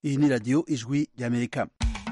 iyi ni radiyo ijwi ry'amerika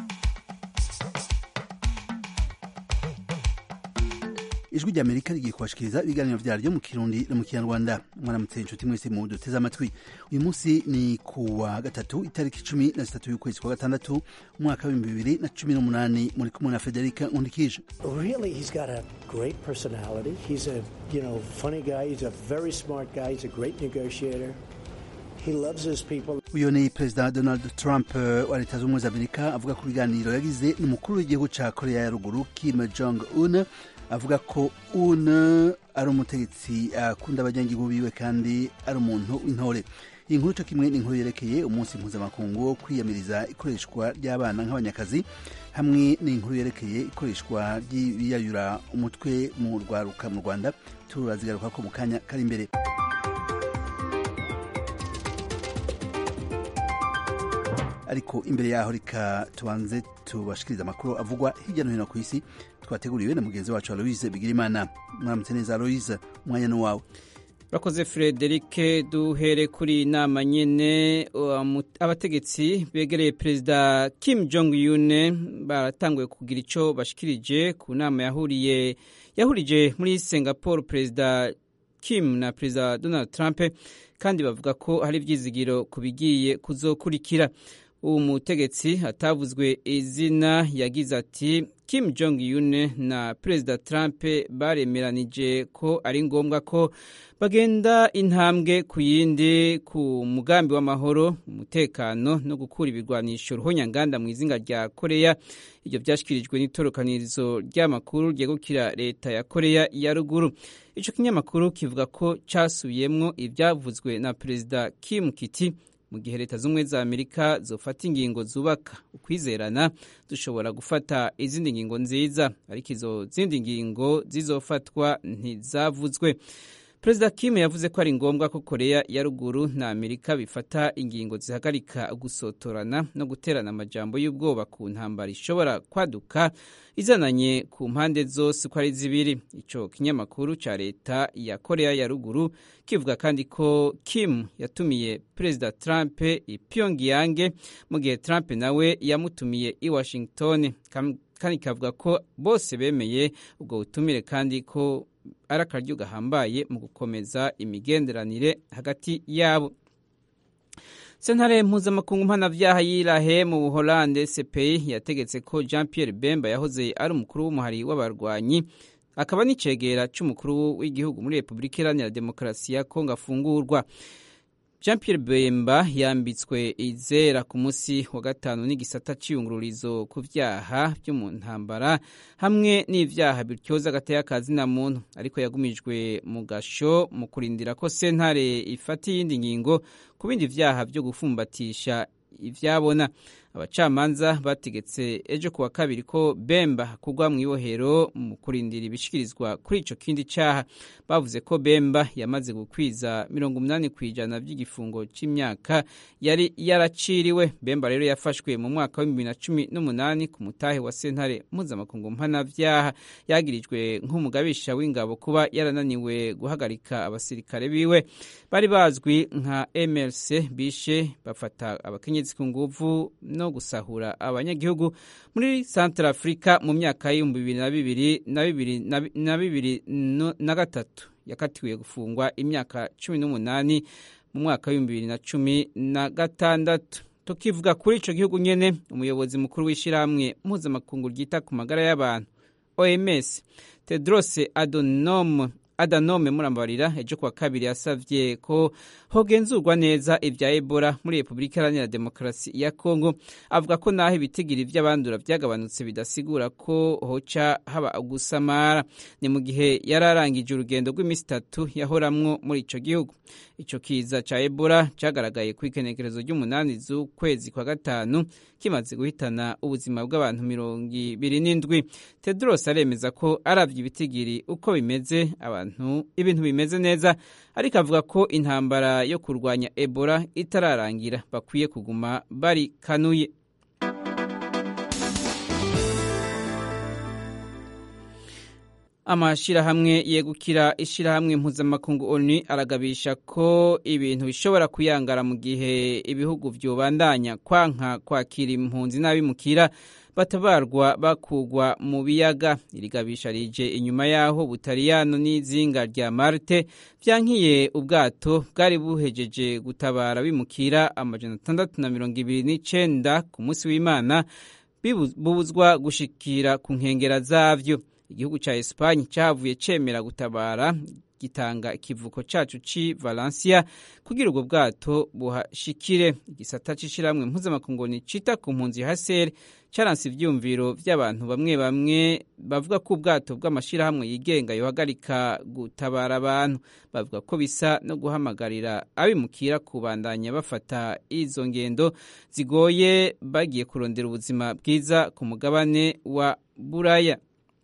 ijwi ry'amerika rigiye kubashikiriza ibiganiro vyaryo mu kirundi no mu kinyarwanda mwaramutse inshuti mwese mu duteze amatwi uyu munsi ni ku wa gatatu itariki cumi na zitatu y'ukwezi kwa gatandatu umwaka w'ibihumbi bibiri na cumi n'umunani muri kumwe na federika nkundikije Really, he's got a great personality. He's a, you know, funny guy. He's a very smart guy. He's a great negotiator. He loves his people. uyu ni perezida donald trump eh, wa leta z'ubumwe za amerika avuga ku biganiro yagize n'umukuru w'igihugu ca korea ya ruguru kim jong un avuga ko un ari umutegetsi akunda abanyagihugu biwe kandi ari umuntu w'intore iyi nkuru co kimwe ni inkuru yerekeye umunsi mpuzamakungu wo kwiyamiriza ikoreshwa ry'abana nk'abanyakazi hamwe n'inkuru yerekeye ikoreshwa ry'ibiyayura umutwe mu rwaruka mu rwanda turazigaruka ko mu kanya kari imbere ariko imbere yaho reka tubanze tubashikiriza amakuru avugwa hirya no hino ku isi twateguriwe na mugenzi wacu aloise bigirimana mwaramutse neza aloise umwanya ni wawe Urakoze Frederike duhere kuri iyi nama nyene um, abategetsi begereye perezida Kim Jong Un baratanguye kugira ico bashikirije ku nama yahuriye yahurije muri Singapore perezida Kim na perezida Donald Trump kandi bavuga ko hari ivyizigiro kubigiye kuzokurikira uwo mutegetsi atavuzwe izina yagize ati Kim Jong Un na perezida Trump baremeranije ko ari ngombwa ko bagenda intambwe ku yindi ku mugambi w'amahoro umutekano no gukura ibirwanisho ruhonyanganda mu izinga rya koreya ibyo byashyikirijwe n'itorokanirizo ry'amakuru ryegukira leta ya koreya ya ruguru icyo kinyamakuru kivuga ko cyasubiyemwo ibyavuzwe na perezida Kim Kiti mu gihe leta z'ubumwe za amerika zofata ingingo zubaka ukwizerana dushobora gufata izindi ngingo nziza ariko izo zindi ngingo zizofatwa ntizavuzwe perezida kim yavuze ko ari ngombwa ko koreya ya ruguru na amerika bifata ingingo zihagarika gusotorana no guterana amajambo y'ubwoba ku ntambara ishobora kwaduka izananye ku mpande zose uko ari zibiri ico kinyamakuru ca leta ya koreya ya ruguru kivuga kandi ko kim yatumiye perezida trump i pyongyang mu gihe trump nawe yamutumiye i washington kandi kavuga ko bose bemeye ubwo butumire kandi ko ari akaryo gahambaye mu gukomeza imigenderanire hagati yabo sentare mpuzamakungu mpanavyaha y'irahe mu buholande cpi yategetse ko jean pierre bemba yahoze ari umukuru w'umuhari w'abarwanyi akaba n'icegera c'umukuru w'igihugu muri repubulika iharanira demokarasi ya kongo afungurwa jean pierre bemba yambitswe izera ku munsi wa gatanu n'igisata c'iyungururizo ku vyaha vyo mu ntambara hamwe n'ivyaha bityoza agateye na muntu ariko yagumijwe mu gasho mu kurindira ko sentare ifata iyindi ngingo ku bindi vyaha vyo gufumbatisha ivyabona abacamanza bategetse ejo kuwa kabiri ko bemba kugwa mu ibohero mu kurindira ibishikirizwa kuri ico kindi caha bavuze ko bemba yamaze gukwiza mirongo umunani ku ijana vy'igifungo c'imyaka yari yaraciriwe bemba rero yafashwe mu mwaka wa bibiri na cumi n'umunani ku mutahe wa sentare mpuzamakungu mpanavyaha yagirijwe nk'umugabisha w'ingabo kuba yarananiwe guhagarika abasirikare biwe bari bazwi nka mlc bishe bafata abakenyezi ku nguvu no gusahura abanyagihugu muri Central Africa mu myaka y'ibihumbi bibiri na bibiri na bibiri na bibiri na gatatu yakatiwe gufungwa imyaka cumi n'umunani mu mwaka w'ibihumbi bibiri na cumi na gatandatu tukivuga kuri ico gihugu nyene umuyobozi mukuru w'ishirahamwe mpuzamakungu ryita ku magara y'abantu OMS Tedros Adhanom adanome murambarira ejo kuwa kabiri yasavye ko hogenzurwa neza ivya Ebola muri Republika Iharanira Demokarasi ya Kongo avuga ko naho ibitigiri vy'abandura vyagabanutse bidasigura ko hoca haba gusamara ni mu gihe yararangije urugendo rw'imisi itatu yahoramwo muri ico gihugu ico kiza ca Ebola cagaragaye ku ikenekerezo ry'umunani z'ukwezi kwa gatanu kimaze guhitana ubuzima bw'abantu mirongo ibiri n'indwi Tedros aremeza ko aravye ibitigiri uko bimeze abantu ibintu bimeze neza ariko avuga ko intambara yo kurwanya Ebola itararangira bakwiye kuguma bari kanuye amashirahamwe yegukira ishirahamwe mpuzamakungu onu aragabisha ko ibintu bishobora kuyangara mu gihe ibihugu vyobandanya kwanka kwakira impunzi n'abimukira batabarwa bakugwa mu biyaga irigabisha rije inyuma yaho butaliyano n'izinga rya marte vyankiye ubwato bwari buhejeje gutabara bimukira amajana atandatu na mirongo ibiri n'icenda ku munsi w'imana bubuzwa gushikira ku nkengera zavyo igihugu ca Espagne cavuye cemera gutabara gitanga ikivuko cacu ci Valencia kugira ubwo bwato buhashikire igisata c'ishiramwe mpuzamakungu cita ku mpunzi HCR caranse ivyumviro vy'abantu bamwe bamwe bavuga ko ubwato bw'amashirahamwe yigenga yohagarika gutabara abantu bavuga ko bisa no guhamagarira abimukira kubandanya bafata izo ngendo zigoye bagiye kurondera ubuzima bwiza ku mugabane wa Buraya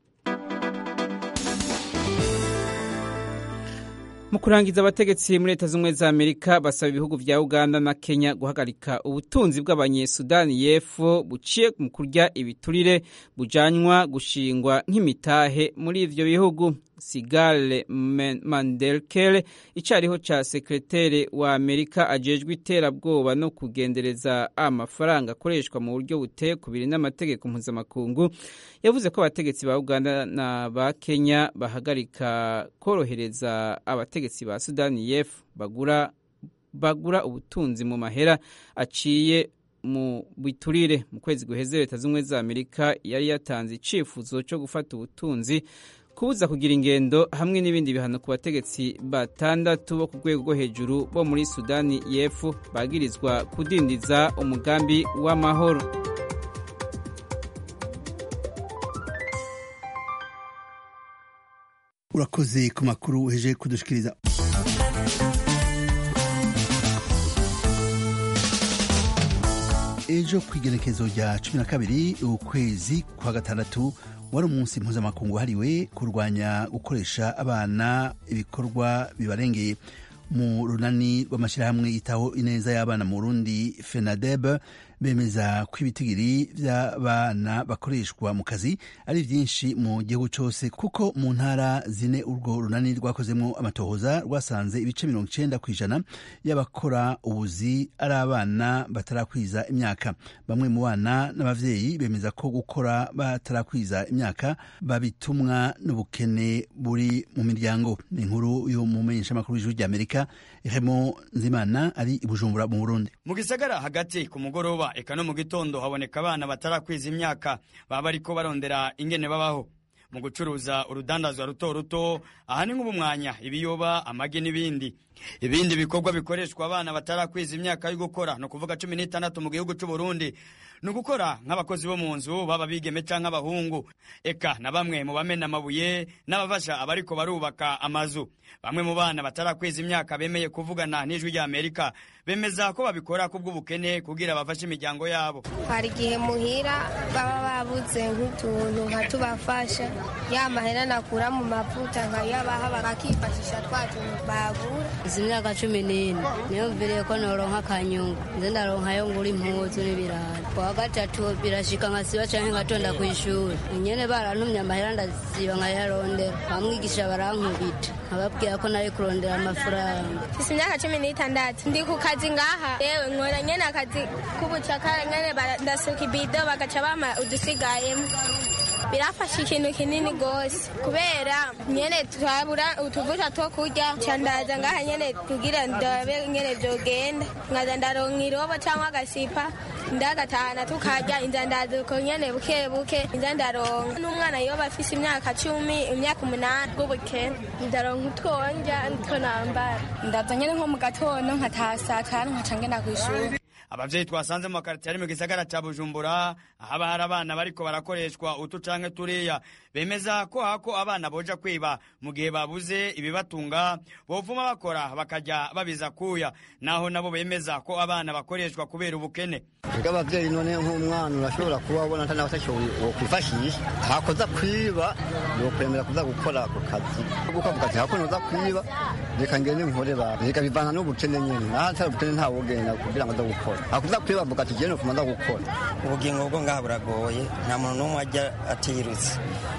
mu kurangiza abategetsi muri leta z'ubumwe za amerika basaba ibihugu vya uganda na kenya guhagarika ubutunzi bw'abanyesudani y'epfo buciye mu kurya ibiturire bujanywa gushingwa nk'imitahe muri ivyo bihugu sigale mandelkele icariho ca sekretere wa amerika ajejwe iterabwoba no kugendereza amafaranga akoreshwa mu buryo buteye kubiri n'amategeko mpuzamakungu yavuze ko abategetsi ba uganda na ba kenya bahagarika korohereza abategetsi ba sudani y'epfo bagura bagura ubutunzi mu mahera aciye mu biturire mu kwezi guheze leta z'ubumwe za amerika yari yatanze icifuzo cyo gufata ubutunzi kubuza kugira ingendo hamwe n'ibindi bihano ku bategetsi batandatu bo ku rwego rwo hejuru bo muri sudani y'epfo bagirizwa kudindiza umugambi w'amahoro urakoze ku makuru uheje kudushikiriza ejo ku igenekezo rya cumi na kabiri ukwezi kwa gatandatu wari umunsi mpuzamakungu wahariwe kurwanya gukoresha abana ibikorwa bibarengeye mu runani rw'amashyirahamwe yitaho ineza y'abana mu rundi fenadeb bemeza ko ibitigiri by'abana bakoreshwa mu kazi ari byinshi mu gihugu cyose kuko mu ntara zine urwo runani rwakozemo amatohoza rwasanze ibice mirongo icyenda ku ijana y'abakora ubuzi ari abana batarakwiza imyaka bamwe mu bana n'ababyeyi bemeza ko gukora batarakwiza imyaka babitumwa n'ubukene buri mu miryango ni inkuru y'umumenyeshamakuru w'ijwi ry'amerika Remo Nzimana ari i Bujumbura mu Burundi mu gisagara hagati ku mugoroba eka no mu gitondo haboneka abana batarakwiza imyaka baba bariko barondera ingene babaho mu gucuruza urudandazwa ruto ruto aha ni nk'ubumwanya ibiyoba amagi n'ibindi ibindi bikorwa bikoreshwa abana batarakwiza imyaka yo gukora ni ukuvuga cumi n'itandatu mu gihugu cy'u Burundi ni ugukora nk'abakozi bo mu nzu baba bigeme canke abahungu eka na bamwe mu bamena amabuye n'abafasha abariko barubaka amazu bamwe mu bana batarakwiza imyaka bemeye kuvugana n'ijwi rya amerika bemeza ko babikora kubw'ubukene kugira bafashe imiryango yabo hari igihe muhira baba babuze nk'utuntu nka tubafasha ya mahera nakura mu mavuta nkayabaha bakakifashisha twa tuntu bagura izi myaka cumi n'ine niyo mviriye ko noronka akanyungu nze ndaronkayo ngura impuzu n'ibirayi kuwa gatatu birashika nkasiba canke ngatonda kw'ishuri nyene barantumye amahera ndasiba nkayarondera bamwigisha barankubita nkababwira ko nari kurondera amafaranga mfise imyaka cumi n'itandatu ndi ku kazi ngaha yewe nkora nyene akazi k'ubucakara nyene ndasuka ibido bagaca bama udusigayemo birafasha ikintu kinini gose kubera nyene twabura utuvuta two kurya candaza ngaha nyene kugira ndabe nyene vyogenda nkaza ndaronka irobo canke agasipa ndagatahana tukarya inzandazi uko nyene buke buke inza ndaronka n'umwana yoba afise imyaka cumi imyaka umunani bw'ubukene ndaronka utwonja nitwo nambara ndaza nyene nko mu gatondo nkataha saa tanu nkaca ngenda kw'ishuri abavyeyi twasanze mu makaritiye ari mu gisagara ca bujumbura ahaba hari abana bariko barakoreshwa utu canke turiya bemeza ko hako abana boja kwiba mu gihe babuze ibibatunga bovuma bakora bakajya babiza kuya naho nabo bemeza ko abana bakoreshwa kubera ubukene Ega abavyeyi none nk'umwana urashobora kuba wabona atari nawe atashoboye wokwifashisha hakoza kwiba yokwemera kuza gukora ako kazi gukora ako kazi hako noza kwiba reka ngende nkore ba reka bivana n'ubukene nyene naho atari ubukene ntawogenda kugira ngo aza gukora hakuza kwiba avuga ati jene nofuma nza gukora ubugingo bwo ngaha buragoye nta muntu n'umwe ajya atirutse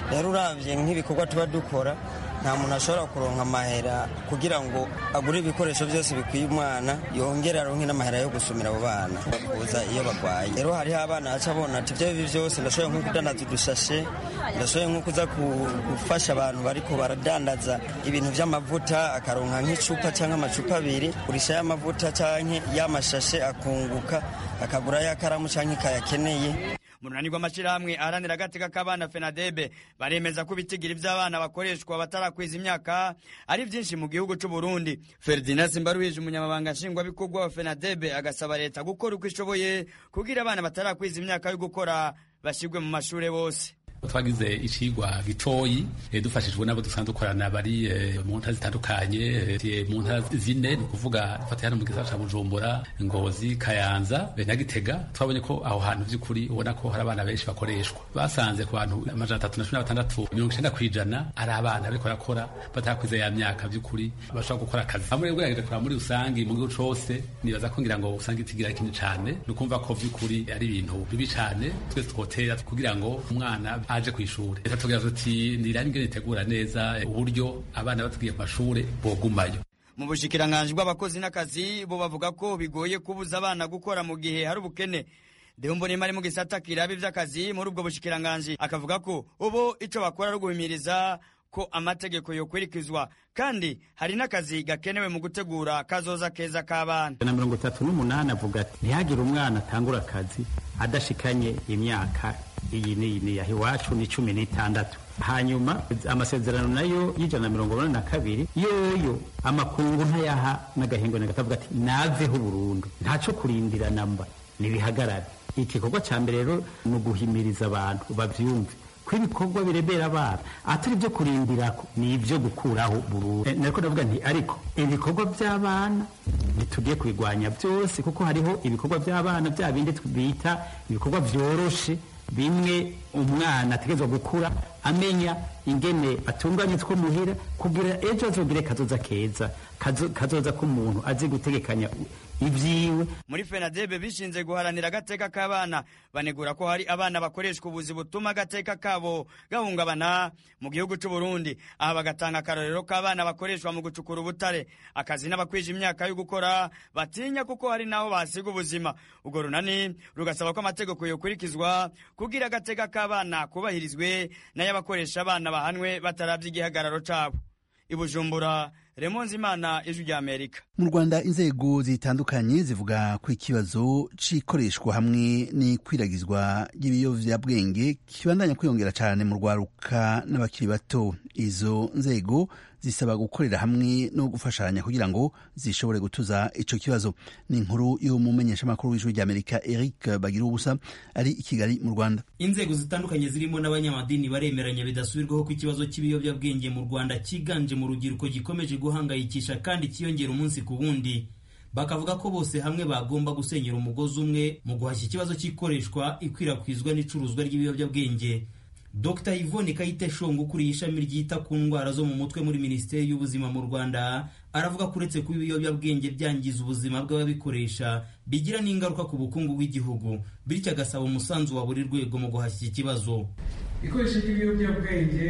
rero uravye nk'ibikorwa tuba dukora nta muntu ashobora kuronka amahera kugira ngo agure ibikoresho byose bikwiye umwana yongere aronke n'amahera yo gusumira abo bana bakuza iyo bagwaye rero hariho abana baca bona ati ibyo bibi byose ndashoboye nko kudandaza udushashe ndashoboye nko kuza gufasha abantu bariko baradandaza ibintu vy'amavuta akaronka nk'icupa cyangwa amacupa abiri gurisha y'amavuta canke y'amashashe akunguka akagura y'akaramu canke kayakeneye mu runani rw'amashyirahamwe aharanira agateka k'abana fenadebe baremeza ko ibitigiri by'abana bakoreshwa batarakwiza imyaka ari byinshi mu gihugu cy'u Burundi Ferdinand Simbaruhije umunyamabanga nshingwabikorwa wa fenadebe agasaba leta gukora uko ishoboye kugira abana batarakwiza imyaka yo gukora bashyirwe mu mashuri bose twagize icigwa gitoyi dufashijwe n'abo dusanzwe dukorana bari mu ntara zitandukanye mu ntara zine ni ukuvuga dufata hano mu gisagara ca bujumbura ngozi kayanza na gitega twabonye ko aho hantu vy'ukuri ubona ko hari abana benshi bakoreshwa basanze ku bantu amajana atatu na cumi na batandatu mirongo icenda kw'ijana ari abana bariko barakora batarakwiza ya myaka vy'ukuri bashobora gukora akazi hamwe rero gerageje kuraba muri rusangi mu gihugu cose nibaza ko ngira ngo usanga itigira kinini cane ni ukumva ko vy'ukuri ari ibintu bibi cane twese twotera kugira ngo umwana aje ku ishuri reka tugira tuti nirani ngene itegura neza uburyo abana batugiye ku mashure bogumayo mu bushikiranganji bw'abakozi n'akazi bo bavuga ko bigoye kubuza abana gukora mu gihe hari ubukene Dehumbonima ari mu gisata kiraba ivy'akazi muri ubwo bushikiranganji akavuga ko ubu ico bakora ari guhimiriza ko amategeko yokurikizwa kandi hari n'akazi gakenewe mu gutegura kazoza keza k'abana na mirongo itatu n'umunani avuga ati ntihagire umwana atangura akazi adashikanye imyaka iyi n'iyi ni yaha iwacu ni cumi n'itandatu hanyuma amasezerano nayo y'ijana na mirongo inani na kabiri yoyo amakungu ntayaha n'agahingo nagatavuga ati naveho burundu ntaco kurindira namba nibihagarare igikorwa ca mbere rero ni uguhimiriza abantu bavyumve ko ibikorwa birebera abana atari ibyo kurindirako ni ibyo gukuraho burundu nariko ndavuga nti ariko ibikorwa by'abana ntitugiye kubigwanya byose kuko hariho ibikorwa by'abana bya bindi bita ibikorwa vyoroshe bimwe umwana ategerezwa gukura amenya ingene atunganye two muhira kugira ejo azogire kazoza keza kazoza k'umuntu azi gutegekanya ivyiwe muri fenadebe bishinze guharanira agateka k'abana banegura ko hari abana bakoreshwa ubuzi butuma agateka kabo gahungabana mu gihugu c'u Burundi aha bagatanga akarorero k'abana bakoreshwa mu gucukura ubutare akazi n'abakwije imyaka yo gukora batinya kuko hari naho basiga ubuzima ubwo runani rugasaba ko amategeko yokurikizwa kugira agateka k'abana kubahirizwe n'ay'abakoresha abana bahanwe bataravye igihagararo cabo ibujumbura remonzi imana ijwi rya amerika mu rwanda inzego zitandukanye zivuga ko ikibazo c'ikoreshwa hamwe n'ikwiragizwa ry'ibiyovyabwenge kibandanya kwiyongera cyane mu rwaruka n'abakiri bato izo nzego zisaba gukorera hamwe no gufashanya kugira ngo zishobore gutuza ico kibazo ni inkuru y'umumenyeshamakuru w'ijwi rya amerika eric bagira ubusa ari i kigali mu rwanda inzego zitandukanye zirimo n'abanyamadini baremeranya bidasubirwaho ko ikibazo cy'ibiyobyabwenge mu rwanda cyiganje mu rubyiruko gikomeje guhangayikisha kandi kiyongera umunsi ku wundi bakavuga ko bose hamwe bagomba gusenyera umugozi umwe mu guhashya ikibazo cy'ikoreshwa ikwirakwizwa n'icuruzwa ry'ibiyobyabwenge Dr Yvonne Kayite Shongo ukuriye ishami ryita ku ndwara zo mu mutwe muri Minisiteri y'Ubuzima mu Rwanda aravuga ko uretse kuba ibiyobyabwenge byangiza ubuzima bw'ababikoresha bigira n'ingaruka ku bukungu bw'igihugu bityo agasaba umusanzu wa buri rwego mu guhashya iki kibazo ikoresha ry'ibiyobyabwenge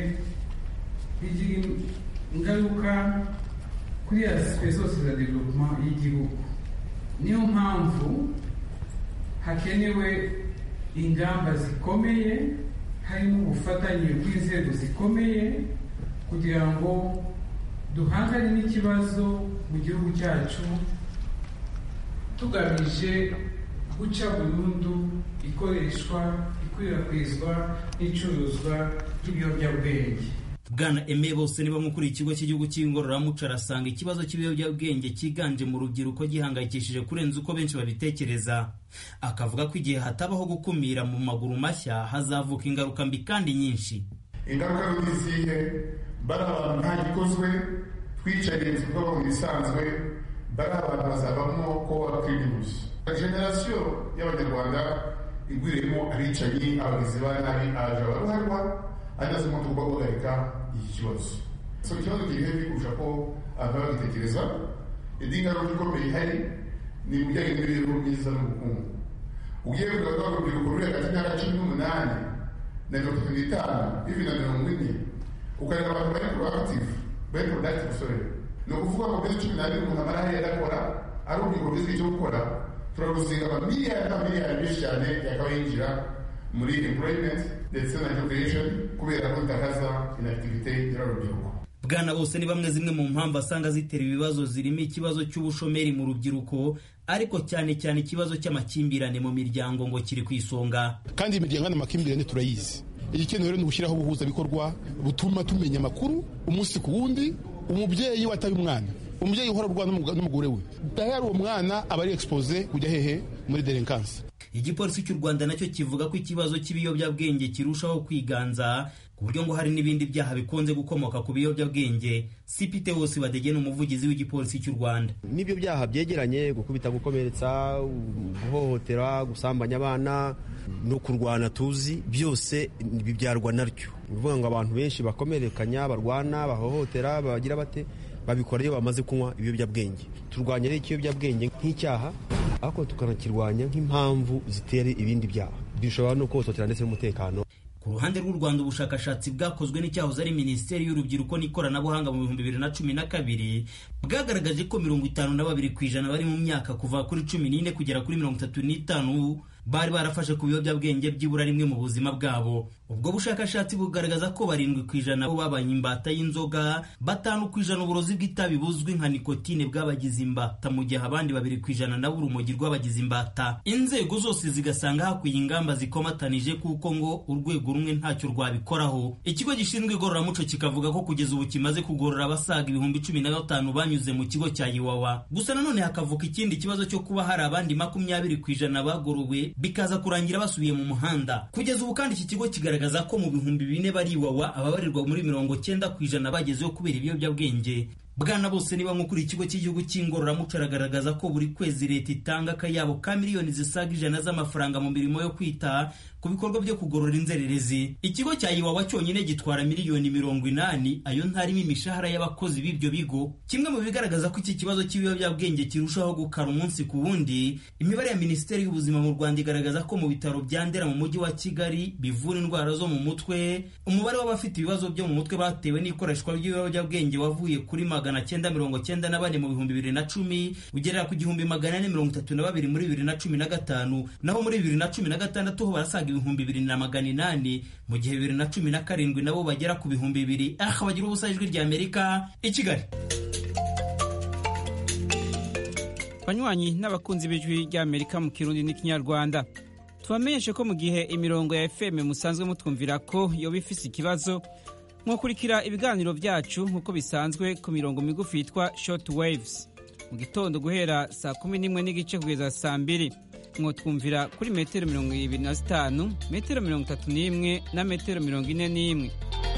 bigira ingaruka kuri asipe zose za development y'igihugu niyo mpamvu hakenewe ingamba zikomeye harimo ubufatanye bw'inzego zikomeye kugira ngo duhangane n'ikibazo mu gihugu cyacu tugamije guca burundu ikoreshwa ikwirakwizwa n'icuruzwa ry'ibiyobyabwenge bwana eme bose niba mukuriye ikigo cy'igihugu cy'ingororamuco arasanga ikibazo cy'ibiyobyabwenge cyiganje mu rubyiruko gihangayikishije kurenza uko benshi babitekereza akavuga ko igihe hatabaho gukumira mu maguru mashya hazavuka ingaruka mbi kandi nyinshi ingaruka mbi zihe bari abantu nta gikozwe twicariye tukabaho mu bisanzwe bari abantu bazabamo ko bakwirinus generasiyo y'abanyarwanda igwiriyemo abicanyi abagizi ba nabi aje abaruharwa ageze mu tugomba guhagarika iki kibazo so ikibazo kiri hebi kurusha ko abantu bagitekereza indi ngaruka ikomeye ihari ni mu bijyanye n'imibereho myiza n'ubukungu ugiye kugaragara urubyiruko ruri hagati y'imyaka cumi n'umunani na mirongo itatu n'itanu bibi na mirongo ine ukareba abantu bari proactive bari productive sorry ni ukuvuga ngo muri cumi n'abiri umuntu amara hariya adakora ari urubyiruko rwize icyo gukora turaruzinga amamiliyari n'amamiliyari menshi cyane yakaba yinjira muri employment ndetse na job creation kubera ko dutakaza inactivite y'urubyiruko bwana bose ni bamwe zimwe mu mpamvu asanga zitera ibibazo zirimo ikibazo cy'ubushomeri mu rubyiruko ariko cyane cyane ikibazo cy'amakimbirane mu miryango ngo kiri ku isonga kandi imiryango n'amakimbirane turayizi igikenewe rero ni ugushyiraho ubuhuzabikorwa butuma tumenya amakuru umunsi ku wundi umubyeyi wataye umwana umubyeyi uhora urwana n'umugore we dahera uwo mwana aba ari expose kujya hehe muri delinkansi igipolisi cy'u rwanda nacyo kivuga ko ikibazo cy'ibiyobyabwenge kirushaho kwiganza ku buryo ngo hari n'ibindi byaha bikunze gukomoka ku biyobyabwenge sipite wose badegena umuvugizi w'igipolisi cy'u rwanda n'ibyo byaha byegeranye gukubita gukomeretsa guhohotera gusambanya abana no kurwana tuzi byose bibyarwa naryo ni ukuvuga ngo abantu benshi bakomerekanya barwana bahohotera bagira bate babikora iyo bamaze kunywa ibiyobyabwenge turwanya rero ikiyobyabwenge nk'icyaha ariko tukanakirwanya nk'impamvu zitera ibindi byaha bishobora no kohototera ndetse n'umutekano ku ruhande rw'u rwanda ubushakashatsi bwakozwe n'icyahoze ari minisiteri y'urubyiruko n'ikoranabuhanga mu bihumbi bibiri na cumi na kabiri bwagaragaje ko mirongo itanu na babiri ku ijana bari mu myaka kuva kuri cumi n'ine kugera kuri mirongo itatu n'itanu bari barafashe ku biyobyabwenge byibura rimwe mu buzima bwabo ubwo bushakashatsi bugaragaza ko barindwi ku ijana bo babaye imbata y'inzoga batanu ku ijana uburozi bw'itabi buzwi nka nikotine bwabagize imbata mu gihe abandi babiri ku ijana nabo urumogi rw'abagize imbata inzego zose zigasanga hakwiye ingamba zikomatanije kuko ngo urwego rumwe ntacyo rwabikoraho ikigo gishinzwe igororamuco kikavuga ko kugeza ubu kimaze kugorora abasaga ibihumbi cumi na gatanu banyuze mu kigo cya iwawa gusa nanone hakavuka ikindi kibazo cyo kuba hari abandi makumyabiri ku ijana bagorowe bikaza kurangira basubiye mu muhanda kugeza ubu kandi iki kigo kigaragaza ko mu bihumbi bine bari iwawa ababarirwa muri mirongo cyenda ku ijana bagezeho kubera ibiyobyabwenge bwana bose niba nk'ukuri ikigo cy'igihugu cy'ingororamuco aragaragaza ko buri kwezi leta itanga akayabo ka miliyoni zisaga ijana z'amafaranga mu mirimo yo kwita ku bikorwa byo kugorora inzererezi ikigo cya iwawa cyonyine gitwara miliyoni mirongo inani ayo ntarimo imishahara y'abakozi b'ibyo bigo kimwe mu bigaragaza ko iki kibazo cy'ibiyobyabwenge kirushaho gukara umunsi ku wundi imibare ya minisiteri y'ubuzima mu rwanda igaragaza ko mu bitaro bya ndera mu mujyi wa kigali bivura indwara zo mu mutwe umubare w'abafite ibibazo byo mu mutwe batewe n'ikoreshwa ry'ibiyobyabwenge wavuye kuri magana cyenda mirongo cyenda na bane mu bihumbi bibiri na cumi ugerera ku gihumbi magana ane mirongo itatu na babiri muri bibiri na cumi na gatanu naho muri bibiri na cumi na gatandatu ho barasaga ibihumbi bibiri na magana inani mu gihe bibiri na cumi na karindwi nabo bagera ku bihumbi bibiri aha bagira ubusa ijwi rya amerika i kigali banywanyi n'abakunzi b'ijwi rya amerika mu kirundi n'ikinyarwanda tubamenyeshe ko mu gihe imirongo ya fm musanzwe mutwumvira ko yoba ifise ikibazo mwakurikira ibiganiro byacu nk'uko bisanzwe ku mirongo migufi yitwa short waves mu gitondo guhera saa kumi n'imwe n'igice kugeza saa mbiri mwotwumvira kuri metero mirongo ibiri na zitanu metero mirongo itatu n'imwe na metero mirongo ine n'imwe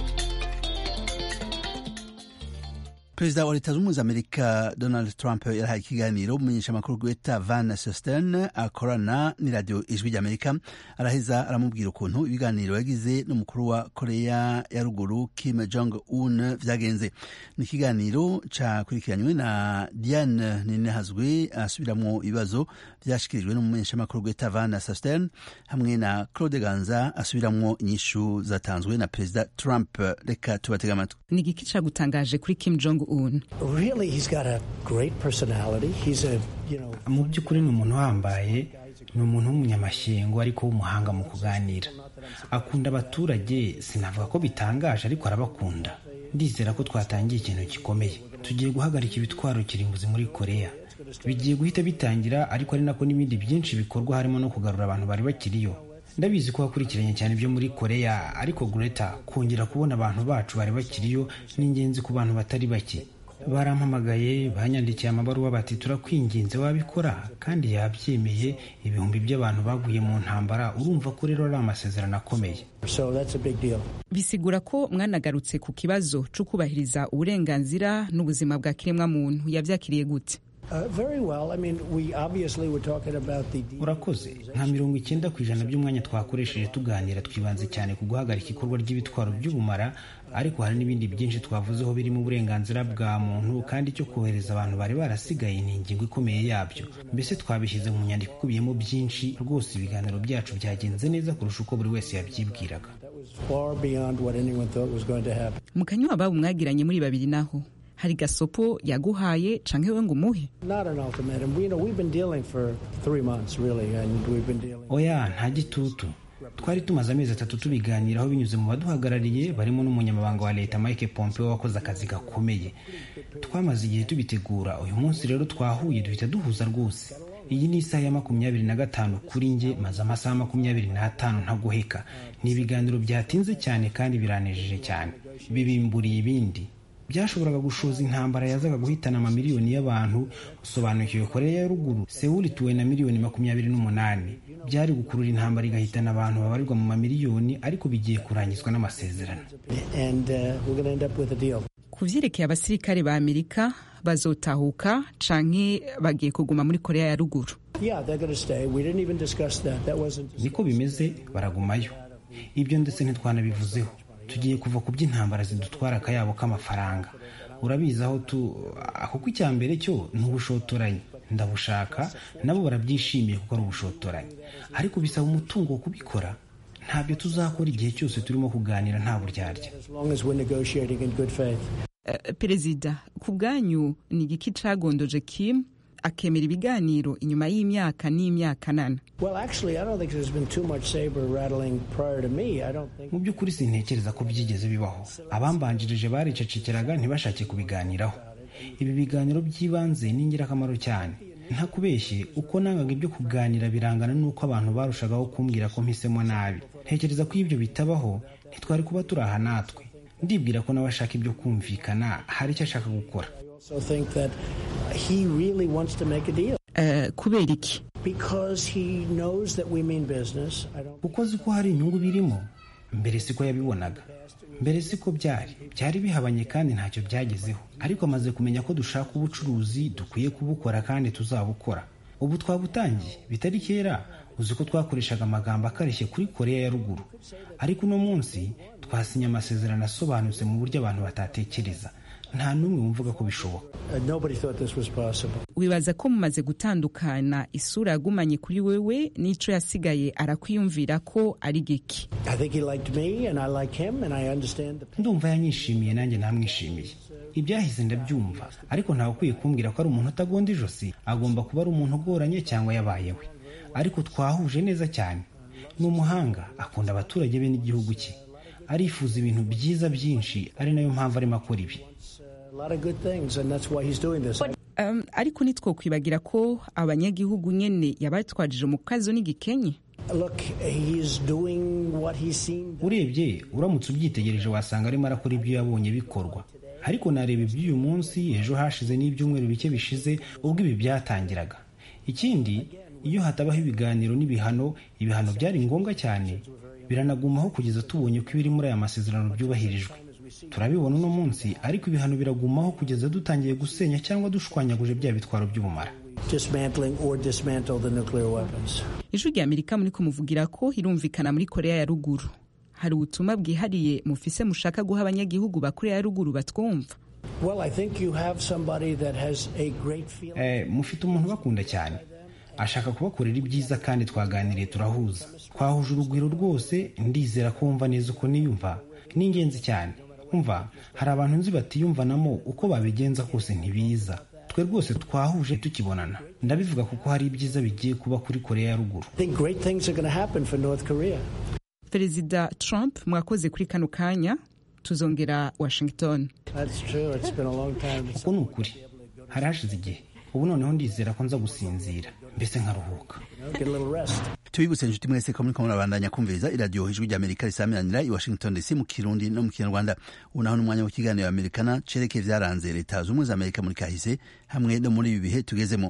perezida wa leta zunze ubumwe za amerika donald trump yarahaye ikiganiro umumenyesha amakuru gweta van sosten akorana n'iradiyo ijwi ry'amerika araheza aramubwira ukuntu ibiganiro yagize n'umukuru wa korea ya ruguru kim jong un vyagenze ni ikiganiro cakurikiranywe na diane ninehazwe asubiramwo ibibazo vyashikirijwe n'umumenyesha amakuru gweta van sosten hamwe na claude ganza asubiramwo inyishu zatanzwe na perezida trump reka tubatega amatwi ni igiki cagutangaje kuri kim jong un Really, he's got a great personality. He's a, you know, mu by'ukuri ni umuntu uhambaye ni umuntu w'umunyamashyengo ariko w'umuhanga mu kuganira akunda abaturage sinavuga ko bitangaje ariko arabakunda ndizera ko twatangiye ikintu gikomeye tugiye guhagarika ibitwaro kirimbuzi muri korea bigiye guhita bitangira ariko ari nako n'ibindi byinshi bikorwa harimo no kugarura abantu bari bakiriyo ndabizi ko wakurikiranye cyane ibyo muri korea ariko greta kongera kubona abantu bacu bari bakiriyo ni ingenzi ku bantu batari bake barampamagaye banyandikiye amabaruwa bati turakwinginze wabikora kandi yabyemeye ibihumbi by'abantu baguye mu ntambara urumva ko rero ari amasezerano akomeye so that's a big deal. bisigura ko mwanagarutse ku kibazo cyo kubahiriza uburenganzira n'ubuzima bwa kiremwamuntu yabyakiriye gute Uh, very well. I mean, we obviously were talking about the. urakoze nka mirongo icyenda ku ijana by'umwanya twakoresheje tuganira twibanze cyane ku guhagarika ikorwa ry'ibitwaro by'ubumara ariko hari n'ibindi byinshi twavuzeho birimo uburenganzira bwa muntu kandi icyo kohereza abantu bari barasigaye ni ingingo ikomeye yabyo mbese twabishyize mu nyandiko ikubiyemo byinshi rwose ibiganiro byacu byagenze neza kurusha uko buri wese yabyibwiraga far beyond what anyone thought was going to happen. mu kanywa ababo mwagiranye muri babiri naho hari gasopo yaguhaye canke we ngo umuhe Not an ultimatum. We, you know, we've been dealing for three months, really, and we've been dealing. oya nta gitutu twari tumaze amezi atatu tubiganiraho binyuze mu baduhagarariye barimo n'umunyamabanga wa leta mike pompeo wakoze akazi gakomeye twamaze igihe tubitegura uyu munsi rero twahuye duhita duhuza rwose iyi ni isaha ya makumyabiri na gatanu kuri njye maze amasaha makumyabiri n'atanu ntaguheka ni ibiganiro byatinze cyane kandi biranejeje cyane bibimburiye ibindi byashoboraga gushoza intambara yazaga guhitana amamiliyoni y'abantu usobanukiwe koreya ya ruguru sewuli ituwe na miliyoni makumyabiri n'umunani byari gukurura intambara igahitana abantu babarirwa mu mamiliyoni ariko bigiye kurangizwa n'amasezerano And uh, we're going to end up with a deal. ku vyerekeye abasirikare ba amerika bazotahuka canke bagiye kuguma muri korea ya ruguru Yeah, they're going to stay. We didn't even discuss that. That wasn't. niko bimeze baragumayo ibyo ndetse ntitwanabivuzeho tugiye kuva ku by'intambara zidutwara akayabo k'amafaranga urabizi aho tu kuko icya mbere cyo ni ubushotoranyi ndabushaka nabo barabyishimiye kuko ari ubushotoranyi ariko bisaba umutungo wo kubikora ntabyo tuzakora igihe cyose turimo kuganira nta buryarya As long as we're negotiating in good faith. Eh, perezida ku bwanyu ni igiki cagondoje kim akemera ibiganiro inyuma y'imyaka n'imyaka nana Well, actually, I don't think there's been too much saber rattling prior to me. I don't think. mu by'ukuri sintekereza ko byigeze bibaho abambanjirije baricecekeraga ntibashake kubiganiraho ibi biganiro by'ibanze ni ingirakamaro cyane ntakubeshye uko nangaga ibyo kuganira birangana n'uko abantu barushagaho kumbwira ko mpisemo nabi ntekereza ko iyo ibyo bitabaho ntitwari kuba turi aha natwe ndibwira ko nawe ashaka ibyo kumvikana hari icyo ashaka gukora I also think that he really wants to make a deal Eh, kubera iki because he knows that we mean business. I don't. kuko azi ko hari inyungu birimo mbere siko yabibonaga mbere siko byari byari bihabanye kandi ntacyo byagezeho ariko amaze kumenya ko dushaka ubucuruzi dukwiye kubukora kandi tuzabukora ubu twabutangiye bitari kera uzi ko twakoreshaga amagambo akarishye kuri koreya ya ruguru ariko uno munsi twasinye amasezerano asobanutse mu buryo abantu batatekereza nta n'umwe wumvaga ko bishoboka Uh, nobody thought this was possible. wibaza ko mumaze gutandukana isura yagumanye kuri wewe n'ico yasigaye arakwiyumvira ko ari giki I think he liked me, and I like him, and I understand the. ndumva yanyishimiye nanjye namwishimiye ibyahise ndabyumva ariko ntawe ukwiye kumbwira ko ari umuntu utagonda ijosi agomba kuba ari umuntu ugoranye cyangwa yabayewe ariko twahuje neza cyane ni umuhanga akunda abaturage be n'igihugu cye arifuza ibintu byiza byinshi ari nayo mpamvu arimo akora ibi A lot of good things, and that's why he's doing this. um, ariko ntitwokwibagira ko abanyagihugu nyene yabatwajije mu kazo n'igikenye Look, he's doing what he's seen. urebye uramutse ubyitegereje wasanga arimo arakora ibyo yabonye bikorwa ariko nareba iby'uyu munsi ejo hashize n'ibyumweru bike bishize ubwo ibi byatangiraga ikindi iyo hatabaho ibiganiro n'ibihano ibihano byari ngombwa cyane biranagumaho kugeza tubonye ko ibiri muri aya masezerano byubahirijwe turabibona uno munsi ariko ibihano biragumaho kugeza dutangiye gusenya cyangwa dushwanyaguje bya bitwaro by'ubumara Dismantling or dismantle the nuclear weapons. ijwi rya amerika muri kumuvugira ko irumvikana muri korea ya ruguru hari ubutumwa bwihariye mufise mushaka guha abanyagihugu ba korea ya ruguru batwumva Well, I think you have somebody that has a great feeling. eh, mufite umuntu ubakunda cyane ashaka kubakorera ibyiza kandi twaganiriye turahuza twahuje urugwiro rwose ndizera ko wumva neza uko niyumva ni ingenzi cyane umva hari abantu nzi batiyumvanamo uko babigenza kose ntibiza twe rwose twahuje tukibonana ndabivuga kuko hari ibyiza bigiye kuba kuri korea ya ruguru I think great things are going to happen for North Korea. perezida trump mwakoze kuri kano kanya tuzongera washington That's true. It's been a long time. uko ni ukuri hari hashize igihe ubu noneho ndizera ko nza gusinzira mbese nkaruhuka Get a little rest. tubibutse inshuti mwese ko muriko murabandanya kumviriza iradiyo ijwi rya amerika risamiranira i washington dc mu kirundi no mu kinyarwanda ubu naho n'umwanya w'ikiganiro amerikana cerekeye vyaranze leta zunze ubumwe za amerika muri kahise hamwe no muri ibi bihe tugezemo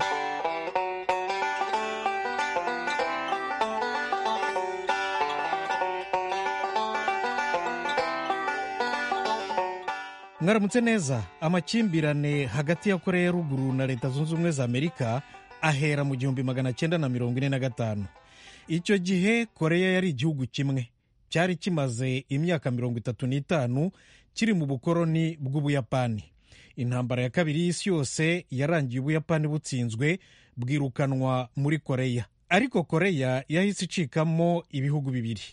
mwaramutse neza amakimbirane hagati ya koreya ya ruguru na leta zunze ubumwe za amerika ahera mu gihumbi magana cyenda na mirongo ine na gatanu icyo gihe koreya yari igihugu kimwe cyari kimaze imyaka mirongo itatu n'itanu kiri mu bukoroni bw'ubuyapani intambara ya kabiri y'isi yose yarangiye ubuyapani butsinzwe bwirukanwa muri koreya ariko koreya yahise icikamo ibihugu bibiri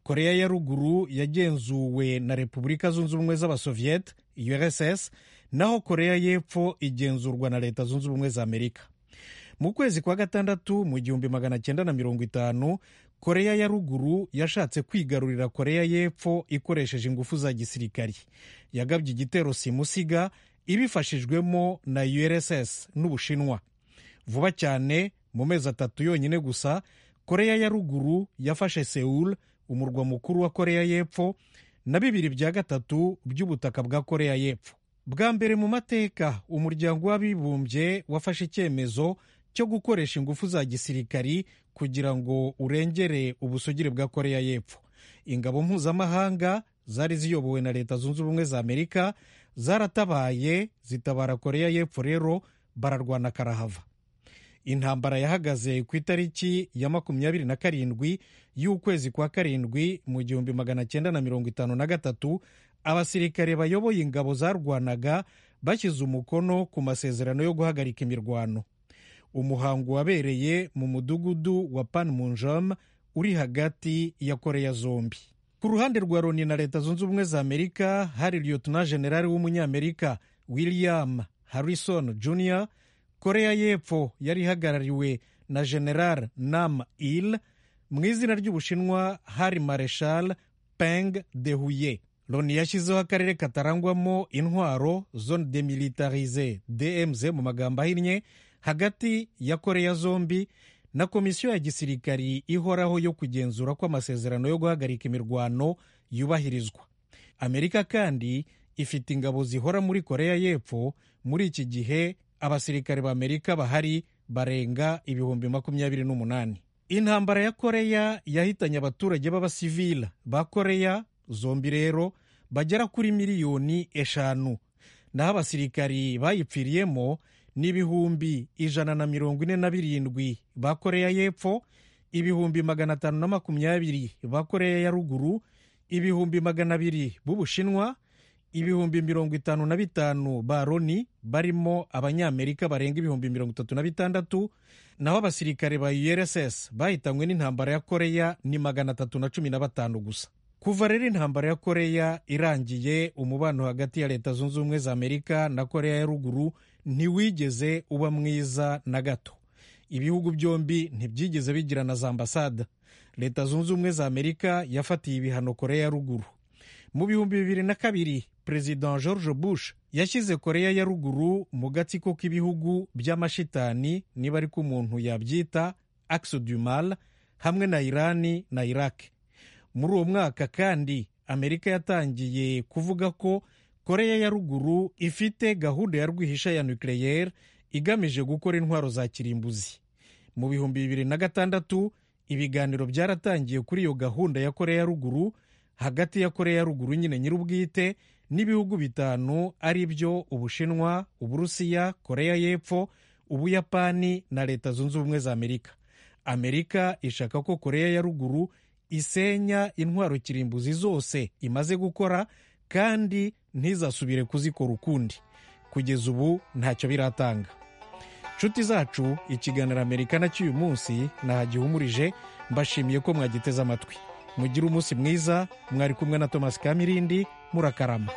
koreya ya ruguru yagenzuwe na repubulika zunze ubumwe z'abasoviyete urss naho koreya y'epfo igenzurwa na leta zunze ubumwe za amerika mu kwezi kwa gatandatu mu gihumbi magana cyenda na mirongo itanu koreya ya ruguru yashatse kwigarurira koreya y'epfo ikoresheje ingufu za gisirikari yagabye igitero simusiga ibifashijwemo na urss n'ubushinwa vuba cyane mu mezi atatu yonyine gusa koreya ya ruguru yafashe seul umurwa mukuru wa koreya y'epfo na bibiri bya gatatu by'ubutaka bwa koreya y'epfo bwa mbere mu mateka umuryango w'abibumbye wafashe icyemezo cyo gukoresha ingufu za gisirikari kugira ngo urengere ubusugire bwa koreya y'epfo ingabo mpuzamahanga zari ziyobowe na leta zunze ubumwe za amerika zaratabaye zitabara koreya y'epfo rero bararwana karahava intambara yahagaze ku itariki ya makumyabiri na karindwi y'ukwezi kwa karindwi mu gihumbi magana cyenda na mirongo itanu na gatatu abasirikare bayoboye ingabo zarwanaga bashyize umukono ku masezerano yo guhagarika imirwano umuhango wabereye mu mudugudu wa panmunjom uri hagati ya koreya zombi ku ruhande rwa loni na leta zunze ubumwe za amerika hari liyotona generali w'umunyamerika william harrison jr koreya y'epfo yari ihagarariwe na general nam il mu izina ry'ubushinwa hari mareshal peng de huye loni yashyizeho akarere katarangwamo intwaro zone demilitarize dmz mu magambo ahinnye hagati ya koreya zombi na komisiyo ya gisirikari ihoraho yo kugenzura ko amasezerano yo guhagarika imirwano yubahirizwa amerika kandi ifite ingabo zihora muri koreya y'epfo muri iki gihe abasirikare b'amerika bahari barenga ibihumbi makumyabiri n'umunani intambara ya koreya yahitanye abaturage b'abasivila ba koreya zombi rero bagera kuri miliyoni eshanu naho abasirikari bayipfiriyemo n'ibihumbi ijana na mirongo ine na birindwi ba koreya y'epfo ibihumbi magana atanu na makumyabiri ba koreya ya ruguru ibihumbi magana abiri b'ubushinwa ibihumbi mirongo itanu na bitanu ba loni barimo abanyamerika barenga ibihumbi mirongo itatu na bitandatu naho abasirikare ba urss bahitanywe n'intambara ya koreya ni magana atatu na cumi na batanu gusa kuva rero intambara ya koreya irangiye umubano hagati ya leta zunze ubumwe za amerika na koreya ya ruguru ntiwigeze uba mwiza na gato ibihugu byombi ntibyigeze bigirana za ambasada leta zunze ubumwe za amerika yafatiye ibihano koreya ya ruguru mu bihumbi bibiri na kabiri perezida george bush yashyize koreya ya ruguru mu gatsiko k'ibihugu by'amashitani niba ariko umuntu yabyita axe du mal hamwe na irani na iraq muri uwo mwaka kandi amerika yatangiye kuvuga ko koreya ya ruguru ifite gahunda ya rwihisha ya nucleaire igamije gukora intwaro za kirimbuzi mu bihumbi bibiri na gatandatu ibiganiro byaratangiye kuri iyo gahunda ya koreya ya ruguru hagati ya koreya ya ruguru nyine nyir'ubwite n'ibihugu bitanu ari byo ubushinwa uburusiya koreya y'epfo ubuyapani na leta zunze ubumwe za amerika amerika ishaka ko koreya ya ruguru isenya intwaro kirimbuzi zose imaze gukora kandi ntizasubire kuzikora ukundi kugeza ubu ntacyo biratanga nshuti zacu ikiganiro amerika na cy'uyu munsi nahagihumurije mbashimiye ko mwagiteze amatwi mugire umunsi mwiza mwari kumwe na thomas kamirindi murakarama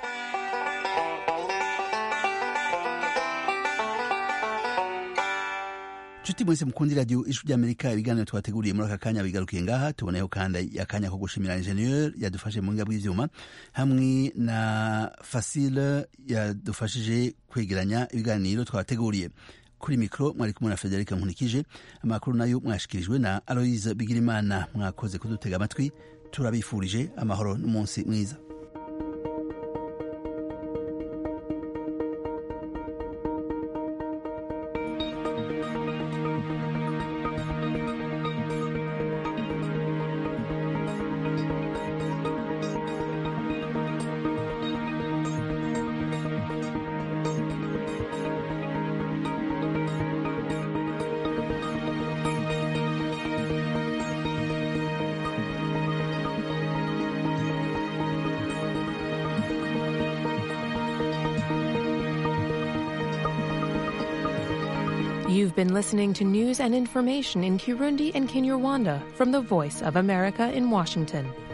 nshuti mwese mukundi radiyo ijwi ry'amerika ibiganiro twateguriye muri aka kanya bigarukiye ngaha tuboneyeho kandi akanya ko gushimira injeniyeri yadufashe mu ngabo bw'ibyuma hamwe na fasile yadufashije kwegeranya ibiganiro twateguriye kuri mikoro mwari kumwe na frederic nkunikije amakuru nayo mwashikirijwe na aloise bigirimana mwakoze kudutega amatwi turabifurije amahoro n'umunsi mwiza You've been listening to news and information in Kirundi and Kinyarwanda from the Voice of America in Washington.